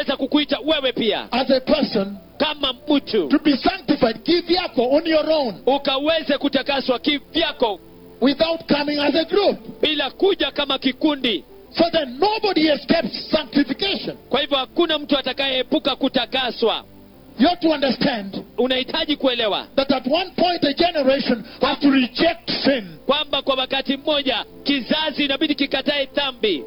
Naweza kukuita wewe pia as a person kama mtu to be sanctified kivyako on your own ukaweze kutakaswa kivyako without coming as a group. bila kuja kama kikundi So then nobody escapes sanctification. kwa hivyo hakuna mtu atakayeepuka kutakaswa You have to understand unahitaji kuelewa that at one point a generation has to reject sin. kwamba kwa wakati mmoja kizazi inabidi kikatae dhambi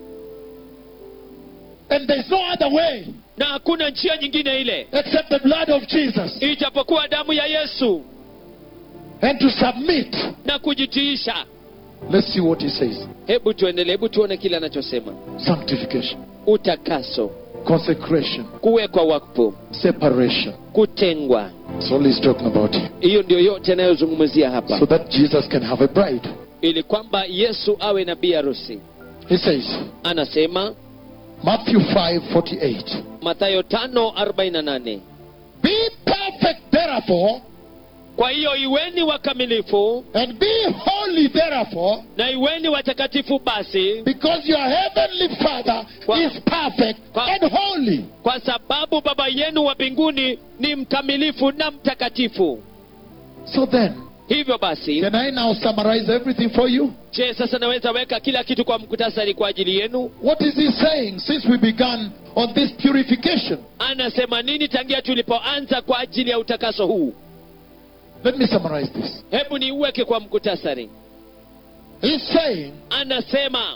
And there's no other way na hakuna njia nyingine ile except the blood of Jesus. ijapokuwa damu ya yesu And to submit. na kujitiisha Let's see what he says. hebu tuendelee hebu tuone kile anachosema Sanctification, utakaso consecration, kuwekwa wakfu separation. kutengwa That's all he's talking about here. hiyo ndio yote anayozungumzia hapa So that Jesus can have a bride. ili kwamba yesu awe na bi harusi He says, anasema Matthew 5 48. mathayo 5:48 Be perfect, therefore, kwa hiyo iweni wakamilifu and be holy, therefore, na iweni watakatifu basi because your heavenly Father Kwa- is perfect Kwa- and holy. kwa sababu baba yenu wa mbinguni ni mkamilifu na mtakatifu So then, hivyo basi can I now summarize everything for you? je sasa naweza weka kila kitu kwa mkutasari kwa ajili yenu What is he saying since we began on this purification? anasema nini tangia tulipoanza kwa ajili ya utakaso huu Let me summarize this. hebu niuweke kwa mkutasari He's saying anasema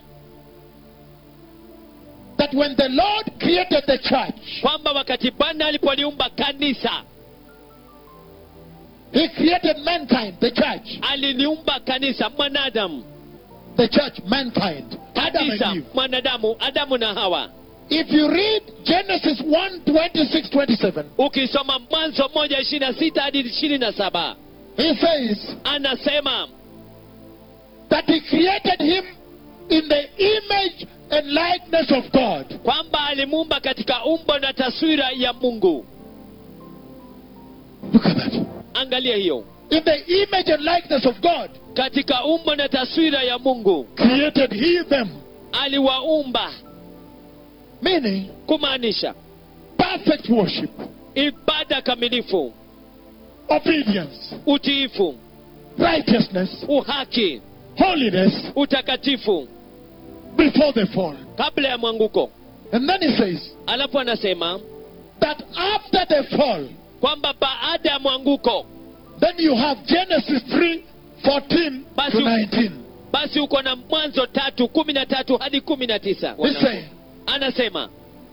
that when the Lord created the church, kwamba wakati bwana alipoliumba kanisa He created mankind, the church. aliliumba kanisa mwanadamu The church, mankind. Adam kanisa and Eve. mwanadamu adamu na hawa If you read Genesis 1 26 27, ukisoma mwanzo moja ishiri na sita hadi ishirini na saba he says anasema that he created him in the image and likeness of God. kwamba alimuumba katika umbo na taswira ya mungu Look at that. angalia hiyo In the image and likeness of God, katika umbo na taswira ya mungu created he them. aliwaumba Meaning, kumaanisha perfect worship, ibada kamilifu obedience, utiifu righteousness, uhaki holiness utakatifu before the fall. kabla ya mwanguko And then he says alafu anasema that after the fall, kwamba baada ya mwanguko then you have Genesis 3 14 Basi- to 19. basi uko na mwanzo tatu kumi na tatu hadi kumi na tisa He's saying anasema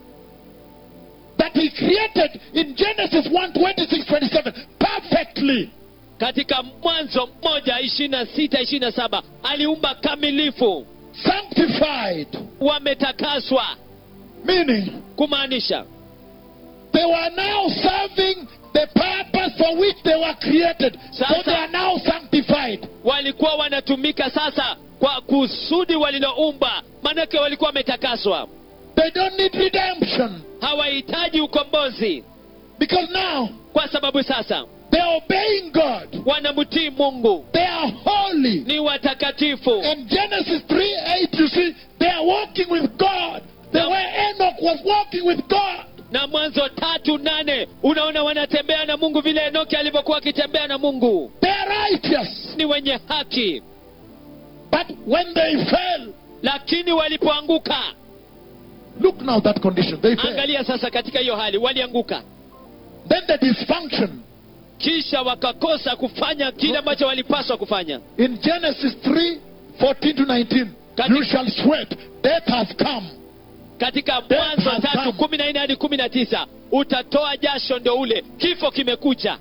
that he created in Genesis 1 26 27 perfectly. katika mwanzo moja ishirini na sita ishirini na saba aliumba kamilifu sanctified, wametakaswa meaning kumaanisha they were now serving the purpose for which they were created. So Sasa- they are now sanctified. walikuwa wanatumika sasa kwa kusudi waliloumba maanake walikuwa wametakaswa They don't need redemption hawahitaji ukombozi because now kwa sababu sasa they're obeying God. wanamtii mungu They are holy. ni watakatifu In Genesis 3 8, you see, they are walking with God the Now- way Enoch was walking with God. na mwanzo tatu nane unaona wanatembea na mungu vile enoki alivyokuwa akitembea na mungu They are righteous. ni wenye haki But when they fell, lakini walipoanguka look now that condition. They fell. angalia sasa katika hiyo hali walianguka Then the dysfunction. kisha wakakosa kufanya kile ambacho walipaswa kufanya In Genesis 3 14 to 19, Kati- you shall sweat. Death has come. katika Death mwanzo has tatu come. kumi na nne hadi kumi na tisa utatoa jasho ndo ule kifo kimekucha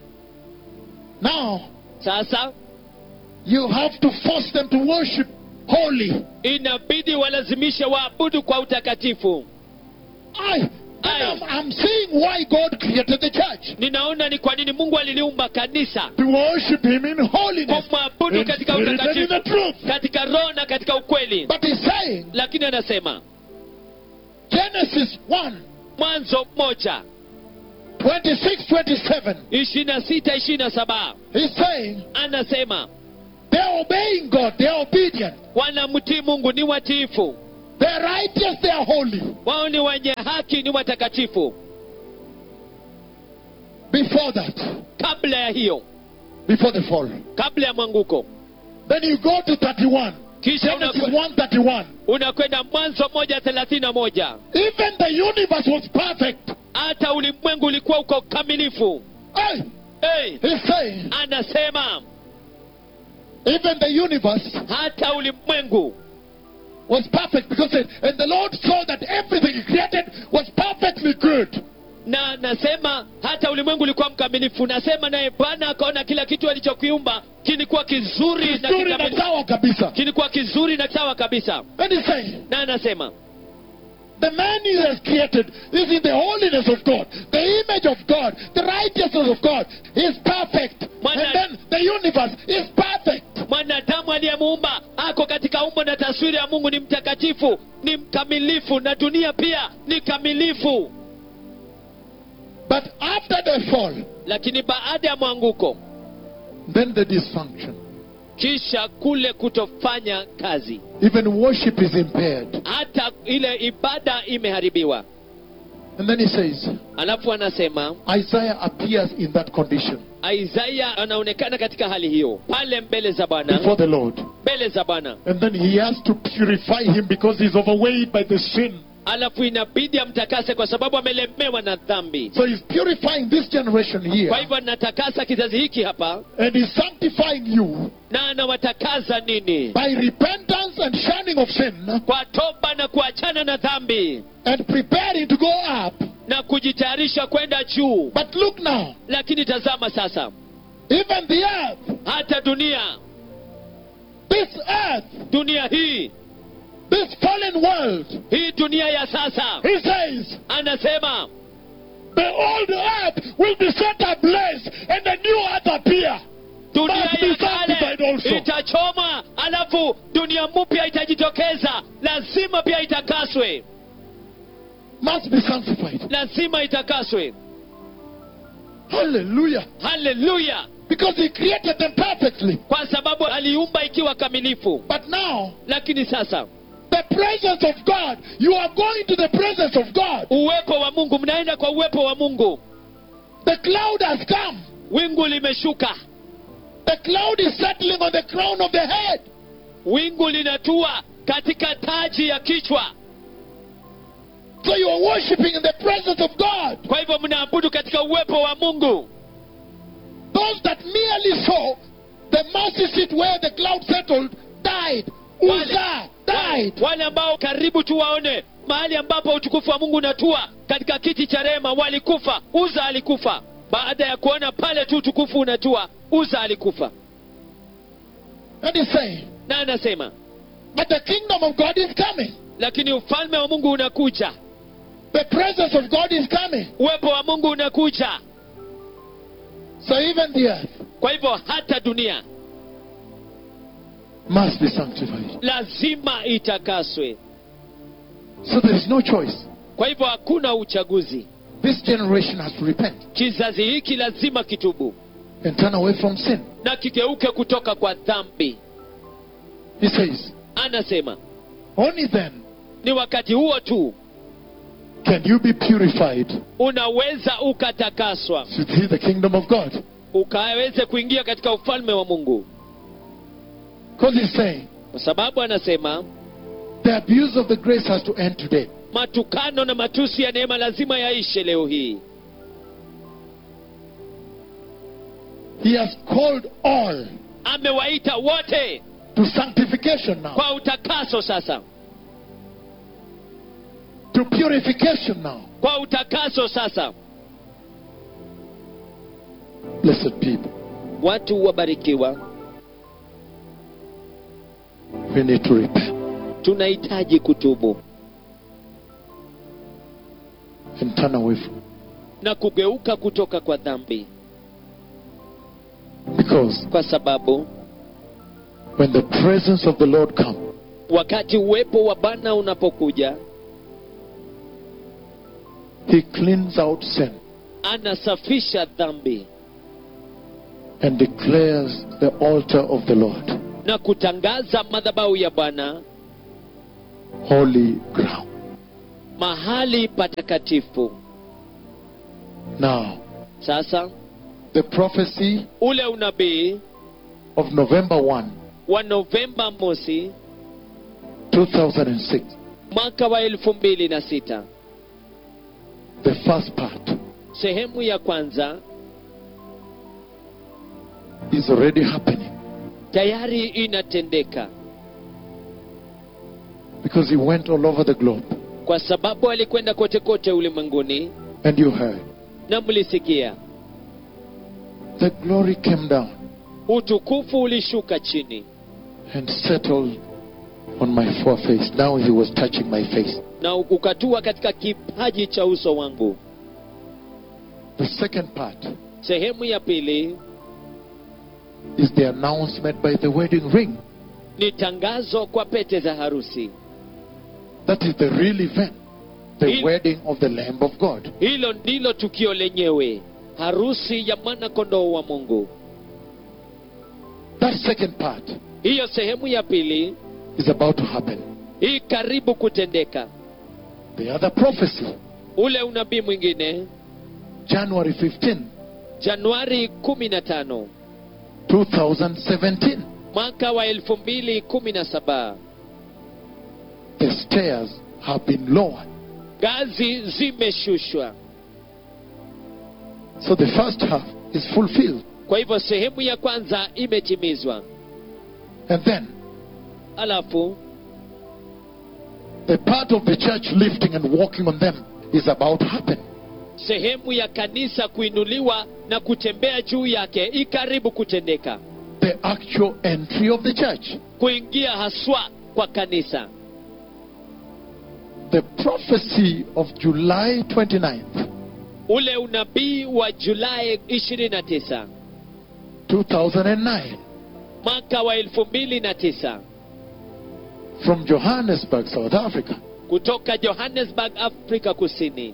Now, sasa you have to force them to worship holy. inabidi walazimishe waabudu kwa utakatifu I, and I'm, I'm seeing why God created the church. ninaona ni kwa nini mungu aliliumba kanisa To worship Him in holiness. kumwabudu In katika spirit and in utakatifu the truth. katika roho na katika ukweli But He's saying, lakini anasema Genesis 1 mwanzo moja 26 27, ishirini na sita ishirini na saba He's saying, anasema they're obeying God, they're obedient. wanamtii mungu ni watiifu They are righteous, they are holy. wao ni wenye haki ni watakatifu Before that, kabla ya hiyo before the fall. kabla ya mwanguko Then you go to 31. kisha Genesis unakwe- 131. unakwenda mwanzo moja thelathini na moja Even the universe was perfect. hata ulimwengu ulikuwa uko kamilifu Hey, hey, he's saying, anasema even the universe hata ulimwengu was perfect because it, and the Lord saw that everything he created was perfectly good. na nasema hata ulimwengu ulikuwa mkamilifu nasema naye bwana akaona kila kitu alichokiumba kilikuwa kizuri na Vizuri na kikamilifu. sawa kabisa. kilikuwa kizuri na sawa kabisa And he's saying, na anasema the man he has created is in the holiness of God, the image of God, the righteousness of God. He is perfect. Mwana- And then the universe is perfect. mwanadamu aliyemuumba ako katika umbo na taswira ya mungu ni mtakatifu ni mkamilifu na dunia pia ni kamilifu But after the fall, lakini baada ya mwanguko then the dysfunction. kisha kule kutofanya kazi Even worship is impaired. hata ile ibada imeharibiwa And then he says, alafu anasema Isaiah appears in that condition isaya anaonekana katika hali hiyo pale mbele za bwana before the Lord. mbele za bwana And then he has to purify him because he's overweighted by the sin. alafu inabidi amtakase kwa sababu amelemewa na dhambi So he's purifying this generation here. kwa hivyo anatakasa kizazi hiki hapa And he's sanctifying you na anawatakaza nini by repentance and shunning of sin kwa toba na kuachana na dhambi and preparing to go up. na kujitayarisha kwenda juu But look now, lakini tazama sasa even the earth, hata dunia this earth, dunia hii this fallen world, hii dunia ya sasa he says, anasema the old earth will be set ablaze and the new earth appear. dunia Must be ya sanctified kale also. itachomwa alafu dunia mpya itajitokeza lazima pia itakaswe Must be sanctified. lazima itakaswe Hallelujah. haleluya Because he created them perfectly. kwa sababu aliumba ikiwa kamilifu But now, lakini sasa the presence of God, you are going to the presence of God. uwepo wa mungu mnaenda kwa uwepo wa mungu The cloud has come. wingu limeshuka The cloud is settling on the crown of the head. wingu linatua katika taji ya kichwa So you are worshiping in the presence of God. kwa hivyo mnaabudu katika uwepo wa mungu Those that merely saw the mercy seat where the cloud settled died. Uzzah died. wale ambao karibu tu waone mahali ambapo utukufu wa mungu unatua katika kiti cha rehema walikufa uza alikufa baada ya kuona pale tu utukufu unatua uza alikufa And he's saying, na anasema but the kingdom of God is coming. lakini ufalme wa mungu unakuja The presence of God is coming. uwepo wa mungu unakuja So even the earth kwa hivyo hata dunia must be sanctified. lazima itakaswe So there is no choice. kwa hivyo hakuna uchaguzi This generation has to repent kizazi hiki lazima kitubu and turn away from sin. na kigeuke kutoka kwa dhambi He says, anasema only then ni wakati huo tu can you be purified unaweza ukatakaswa to see the kingdom of God. ukaweze kuingia katika ufalme wa mungu Because he's saying, kwa sababu anasema the abuse of the grace has to end today. matukano na matusi ya neema lazima yaishe leo hii He has called all amewaita wote to sanctification now, kwa utakaso sasa to purification now. kwa utakaso sasa Blessed people, watu wabarikiwa we need to repent tunahitaji kutubu and turn away from na kugeuka kutoka kwa dhambi Because kwa sababu when the presence of the Lord comes, wakati uwepo wa bwana unapokuja He cleans out sin anasafisha dhambi and declares the altar of the Lord na kutangaza madhabahu ya bwana holy ground. mahali patakatifu Now, sasa the prophecy ule unabii of November 1, wa novemba mosi 2006, mwaka wa elfu mbili na sita the first part, sehemu ya kwanza is already happening tayari inatendeka because he went all over the globe. kwa sababu alikwenda kote kote ulimwenguni And you heard. na mlisikia The glory came down utukufu ulishuka chini and settled on my foreface. Now he was touching my face. na ukatua katika kipaji cha uso wangu The second part sehemu ya pili is the announcement by the wedding ring. ni tangazo kwa pete za harusi That is the real event. The Il- wedding of the Lamb of God. hilo ndilo tukio lenyewe harusi ya mwana kondoo wa mungu That second part hiyo sehemu ya pili is about to happen. hii karibu kutendeka The other prophecy, ule unabii mwingine January 15, januari 15 2017. mwaka wa 2017 The stairs have been lowered. ngazi zimeshushwa So the first half is fulfilled. kwa hivyo sehemu ya kwanza imetimizwa And then alafu the part of the church lifting and walking on them is about to happen. sehemu ya kanisa kuinuliwa na kutembea juu yake ikaribu kutendeka The actual entry of the church. kuingia haswa kwa kanisa The prophecy of July 29th, ule unabii wa julai 29 2009, mwaka wa 2009 from Johannesburg, South Africa, kutoka johannesburg afrika kusini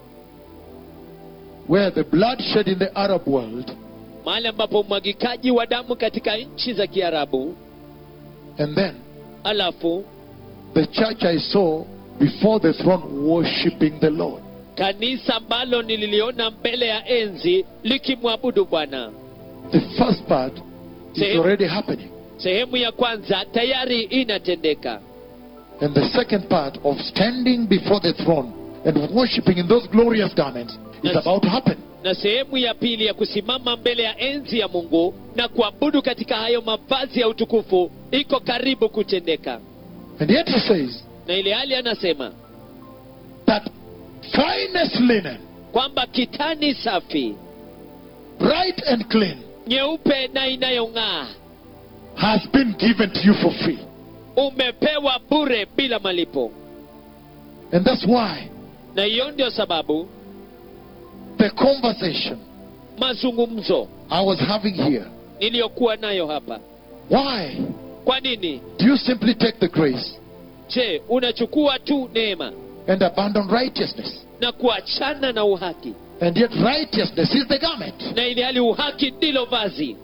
where the bloodshed in the Arab world mahali ambapo umwagikaji wa damu katika nchi za kiarabu and then alafu the church I saw before the throne worshiping the Lord. kanisa ambalo nililiona mbele ya enzi likimwabudu bwana The first part is Sehemu- already happening. sehemu ya kwanza tayari inatendeka And the second part of standing before the throne and worshiping in those glorious garments is Yes. about to happen. na sehemu ya pili ya kusimama mbele ya enzi ya mungu na kuabudu katika hayo mavazi ya utukufu iko karibu kutendeka And yet he says na ile hali anasema that finest linen, kwamba kitani safi bright and clean, nyeupe na inayong'aa has been given to you for free. umepewa bure bila malipo And that's why na hiyo ndio sababu the conversation mazungumzo I was having here, niliyokuwa nayo hapa why kwa nini do you simply take the grace je unachukua tu neema and abandon righteousness? na kuachana na uhaki And yet righteousness is the garment. na ili hali uhaki ndilo vazi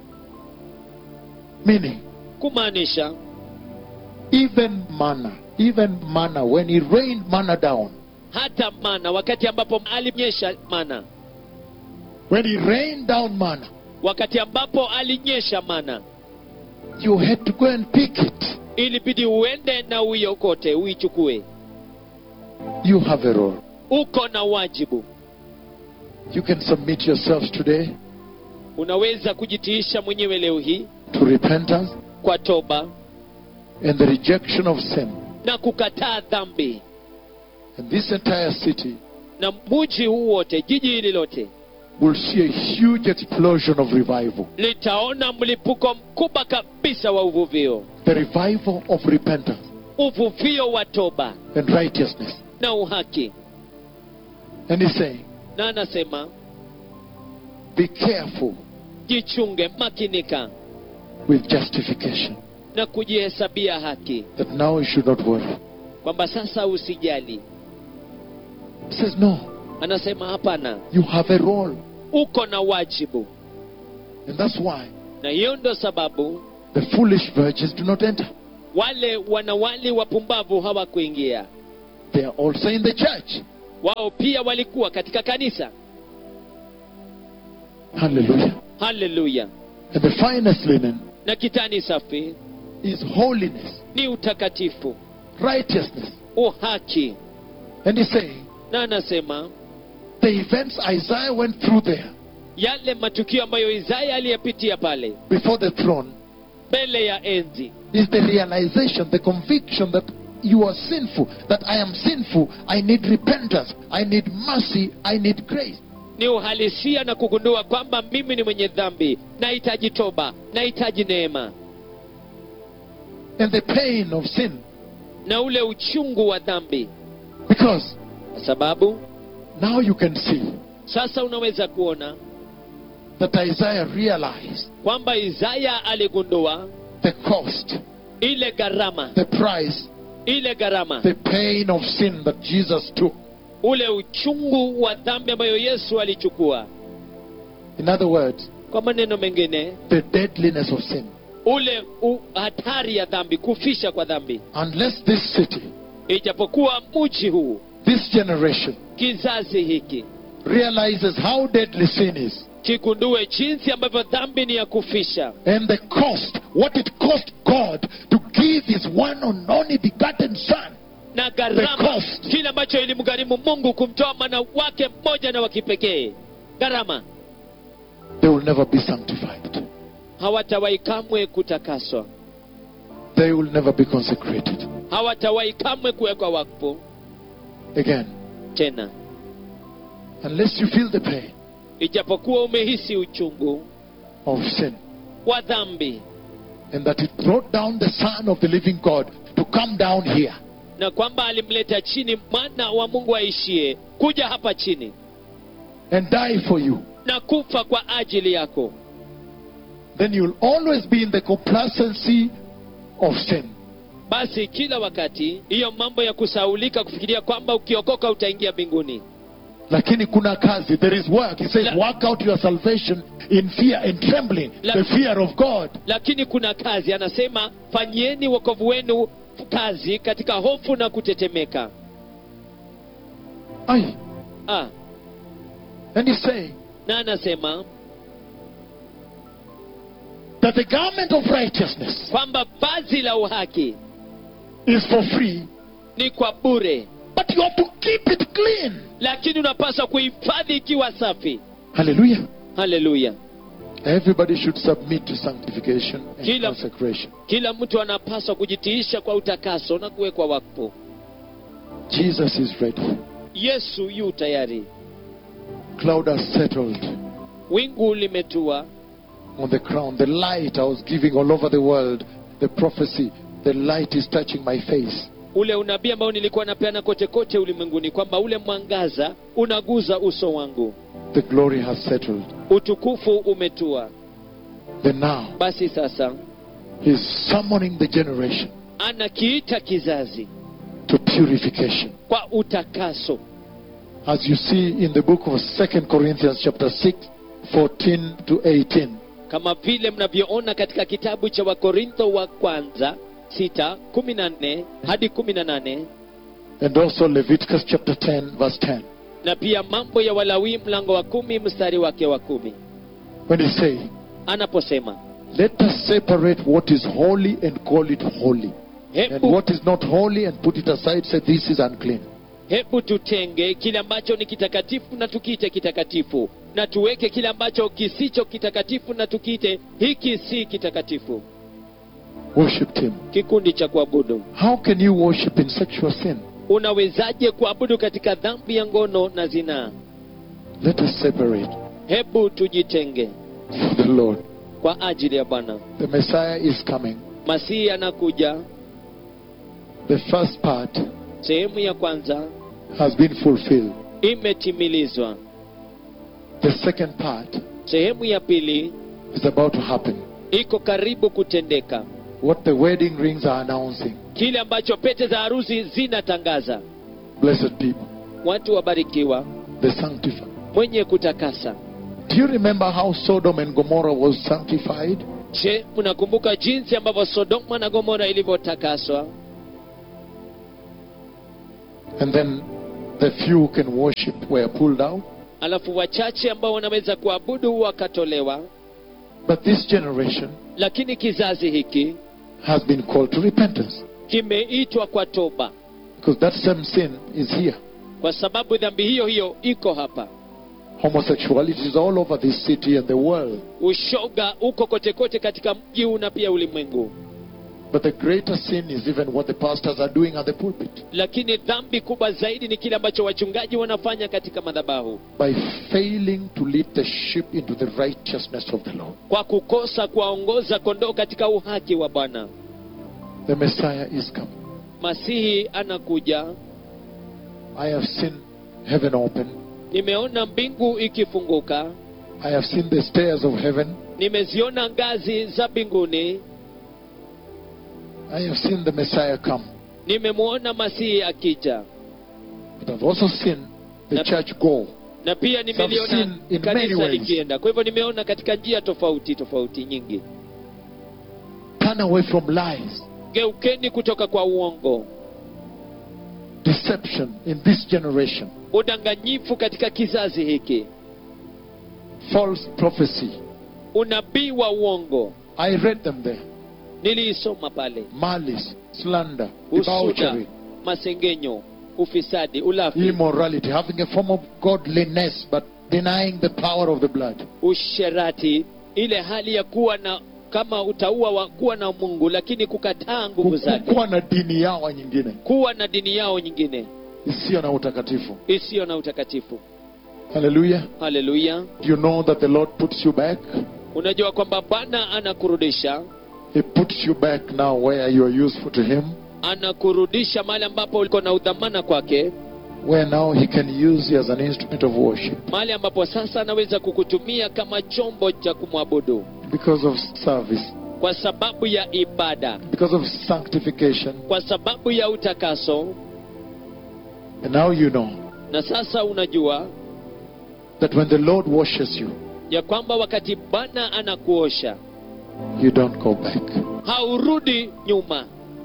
Meaning, kumaanisha even manna, even manna, when he rained manna down, hata mana wakati ambapo alinyesha mana when he rained down manna, wakati ambapo alinyesha mana you had to go and pick it. ilibidi uende na uiokote uichukue You have a role. uko na wajibu You can submit yourselves today unaweza kujitiisha mwenyewe leo hii to repentance kwa toba and the rejection of sin. na kukataa dhambi And this entire city na muji huu wote jiji hili lote will see a huge explosion of revival. litaona mlipuko mkubwa kabisa wa uvuvio The revival of repentance uvuvio wa toba and righteousness. na uhaki And he's saying, na anasema be careful jichunge makinika with justification. na kujihesabia haki That now you should not worry. kwamba sasa usijali He says, no, anasema hapana you have a role. uko na wajibu And that's why na hiyo ndo sababu the foolish virgins do not enter. wale wanawali wapumbavu hawakuingia They are also in the church. wao pia walikuwa katika kanisa Hallelujah. haleluya And the finest linen na kitani safi is holiness, ni utakatifu righteousness. uhaki And he's saying, na anasema the events Isaiah went through there yale matukio ambayo isaya aliyepitia pale before the throne mbele ya enzi is the realization, the conviction that you are sinful, that I am sinful, I need repentance, I need mercy, I need grace. ni uhalisia na kugundua kwamba mimi ni mwenye dhambi nahitaji toba nahitaji neema And the pain of sin. na ule uchungu wa dhambi Because kwa sababu now you can see sasa unaweza kuona that Isaiah realized kwamba isaya aligundua the cost, ile gharama the price, ile gharama the pain of sin that Jesus took. ule uchungu wa dhambi ambayo yesu alichukua In other words, kwa maneno mengine the deadliness of sin. ule u, hatari ya dhambi kufisha kwa dhambi Unless this city, ijapokuwa mji huu this generation, kizazi hiki realizes how deadly sin is kigundue jinsi ambavyo dhambi ni ya kufisha and the cost, what it cost God to give His one and only begotten Son. na The gharama cost. kile ambacho ilimgharimu mungu kumtoa mwana wake mmoja na wa kipekee gharama They will never be sanctified. hawatawahi kamwe kutakaswa They will never be consecrated. hawatawahi kamwe kuwekwa wakfu Again, tena unless you feel the pain ijapokuwa umehisi uchungu of sin wa dhambi and that it brought down the Son of the living God to come down here. na kwamba alimleta chini mwana wa mungu aishie kuja hapa chini and die for you, na kufa kwa ajili yako then you'll always be in the complacency of sin. basi kila wakati hiyo mambo ya kusaulika kufikiria kwamba ukiokoka utaingia mbinguni Lakini kuna kazi, there is work. He says, La- work out your salvation in fear and trembling, La- the fear of God. lakini kuna kazi anasema fanyieni wokovu wenu kazi katika hofu na kutetemeka Aye. ah, And he's saying na anasema that the garment of righteousness kwamba vazi la uhaki is for free, ni kwa bure but you have to keep it clean. lakini unapaswa kuhifadhi ikiwa safi Hallelujah. haleluya Everybody should submit to sanctification and Kila- consecration. kila mtu anapaswa kujitiisha kwa utakaso na kuwekwa wakfu Jesus is ready. yesu yu tayari Cloud has settled wingu limetua on the crown. The light I was giving all over the world, the prophecy, the light is touching my face. ule unabii ambao nilikuwa napeana kote kote ulimwenguni kwamba ule mwangaza unaguza uso wangu The glory has settled. utukufu umetua Then now, basi sasa He's summoning the generation anakiita kizazi to purification. kwa utakaso As you see in the book of Second Corinthians chapter 6, 14 to 18. kama vile mnavyoona katika kitabu cha wakorintho wa kwanza 6 14 hadi 18 And also Leviticus chapter 10, verse 10. na pia mambo ya walawii mlango wa kumi mstari wake wa kumi When he say, anaposema Let us separate what is holy and call it holy. And hebu, what is not holy and put it aside, say this is unclean. hebu tutenge kile ambacho ni kitakatifu na tukiite kitakatifu na tuweke kile ambacho kisicho kitakatifu na tukiite hiki si kitakatifu Worshipped him. kikundi cha kuabudu How can you worship in sexual sin? unawezaje kuabudu katika dhambi ya ngono na zinaa Let us separate hebu tujitenge for the Lord. kwa ajili ya bwana The Messiah is coming. masihi anakuja The first part sehemu ya kwanza has been fulfilled. imetimilizwa The second part sehemu ya pili is about to happen. iko karibu kutendeka What the wedding rings are announcing. kile ambacho pete za harusi zinatangaza Blessed people, watu wabarikiwa the sanctified. mwenye kutakasa Do you remember how Sodom and Gomorrah was sanctified? je mnakumbuka jinsi ambavyo sodoma na gomora ilivyotakaswa And then the few who can worship were pulled out. alafu wachache ambao wanaweza kuabudu wakatolewa But this generation lakini kizazi hiki has been called to repentance. kimeitwa kwa toba Because that same sin is here. kwa sababu dhambi hiyo hiyo iko hapa Homosexuality is all over this city and the world. ushoga uko kote kote katika mji huu na pia ulimwengu But the greater sin is even what the pastors are doing at the pulpit. lakini dhambi kubwa zaidi ni kile ambacho wachungaji wanafanya katika madhabahu By failing to lead the sheep into the righteousness of the Lord. kwa kukosa kuwaongoza kondoo katika uhaki wa bwana The Messiah is come. masihi anakuja I have seen heaven open. nimeona mbingu ikifunguka I have seen the stairs of heaven. nimeziona ngazi za mbinguni I have seen the Messiah come. nimemwona masihi akija But I've also seen the Yep. church go. na pia seen nimeliona in many kanisa ways. likienda kwa hivyo nimeona katika njia tofauti tofauti nyingi Turn away from lies, geukeni kutoka kwa uongo deception in this generation, udanganyifu katika kizazi hiki false prophecy. unabii wa uongo I read them there. niliisoma pale Malice, slander, usuda debauchery, masengenyo ufisadi ulafi immorality, having a form of godliness but denying the power of the blood. usherati ile hali ya kuwa na kama utaua wa kuwa na mungu lakini kukataa nguvu zake kuwa na dini yao nyingine kuwa na dini yao nyingine isiyo na utakatifu isiyo na utakatifu haleluya haleluya do you know that the lord puts you back unajua kwamba bwana anakurudisha he puts you back now where you are useful to him anakurudisha mahali ambapo uliko na udhamana kwake where now he can use you as an instrument of worship mahali ambapo sasa anaweza kukutumia kama chombo cha kumwabudu because of service kwa sababu ya ibada because of sanctification kwa sababu ya utakaso and now you know na sasa unajua that when the lord washes you ya kwamba wakati bwana anakuosha you don't go back haurudi nyuma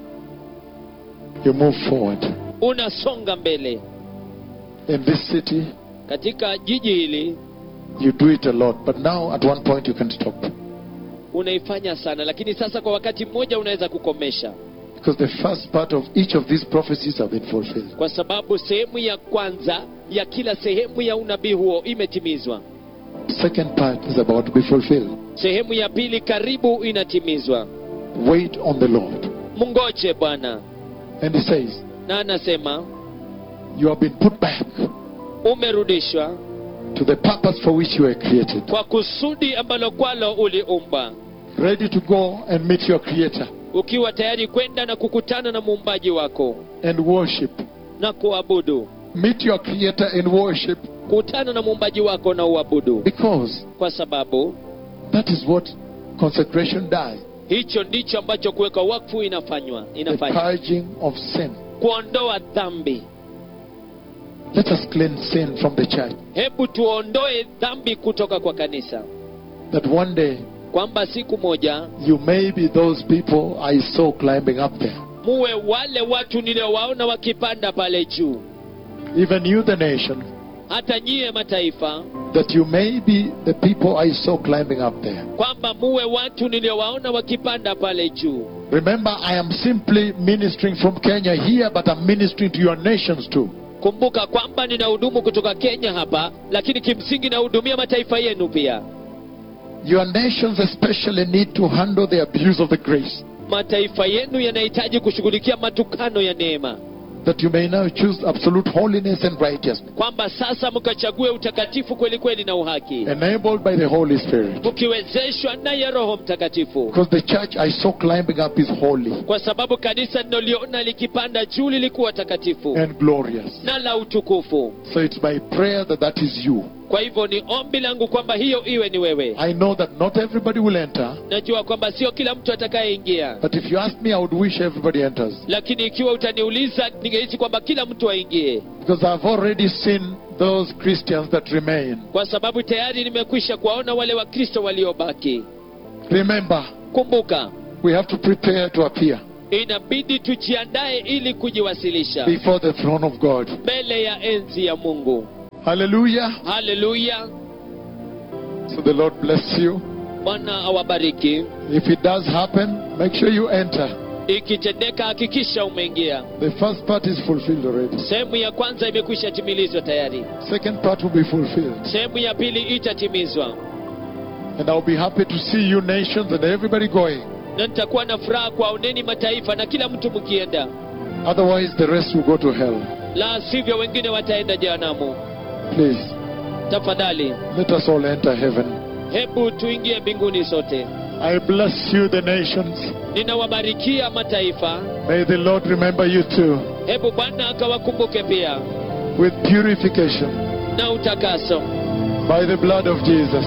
you move forward unasonga mbele in this city katika jiji hili you do it a lot but now at one point you can stop unaifanya sana lakini sasa kwa wakati mmoja unaweza kukomesha because the first part of each of these prophecies have been fulfilled kwa sababu sehemu ya kwanza ya kila sehemu ya unabii huo imetimizwa second part is about to be fulfilled sehemu ya pili karibu inatimizwa wait on the lord mngoje bwana and he says na anasema you have been put back umerudishwa to the purpose for which you were created kwa kusudi ambalo kwalo uliumba ready to go and meet your creator ukiwa tayari kwenda na kukutana na muumbaji wako and worship na kuabudu meet your creator and worship kutana na muumbaji wako na uabudu because kwa sababu that is what consecration does hicho ndicho ambacho kuweka wakfu inafanywa the inafanya purging of sin kuondoa dhambi let us cleanse sin from the church hebu tuondoe dhambi kutoka kwa kanisa that one day kwamba siku moja you may be those people i saw climbing up there muwe wale watu niliowaona wakipanda pale juu even you the nation hata nyiye mataifa that you may be the people i saw climbing up there kwamba muwe watu niliowaona wakipanda pale juu remember i am simply ministering from kenya here but i'm ministering to your nations too kumbuka kwamba ninahudumu kutoka kenya hapa lakini kimsingi nahudumia mataifa yenu pia Your nations especially need to handle the abuse of the grace, mataifa yenu yanahitaji kushughulikia matukano ya neema that you may now choose absolute holiness and righteousness, kwamba sasa mkachague utakatifu kweli kweli na uhaki enabled by the Holy Spirit. mkiwezeshwa naye roho mtakatifu Because the church I saw climbing up is holy kwa sababu kanisa linaloliona likipanda juu lilikuwa takatifu and glorious. na la utukufu So it's my prayer that that is you. kwa hivyo ni ombi langu kwamba hiyo iwe ni wewe I know that not everybody will enter, najua kwamba sio kila mtu atakayeingia but if you ask me, I would wish everybody enters. lakini ikiwa utaniuliza ningehisi kwamba kila mtu aingie Because I've already seen those Christians that remain. kwa sababu tayari nimekwisha kuwaona wale wakristo waliobaki Remember, kumbuka we have to prepare to appear inabidi tujiandae ili kujiwasilisha before the throne of God. mbele ya enzi ya mungu Hallelujah. haleluya So the Lord bless you. bwana awabariki If it does happen, make sure you enter. ikitendeka hakikisha umeingia The first part is fulfilled already. sehemu ya kwanza imekwisha timilizwa tayari Second part will be fulfilled. sehemu ya pili itatimizwa And I'll be happy to see you nations and everybody going. na nitakuwa na furaha kwaoneni mataifa na kila mtu mkienda Otherwise, the rest will go to hell. la sivyo wengine wataenda jehanamu Please, tafadhali let us all enter heaven. hebu tuingie mbinguni sote I bless you, the nations. ninawabarikia mataifa May the Lord remember you too hebu bwana akawakumbuke pia with purification na utakaso by the blood of Jesus.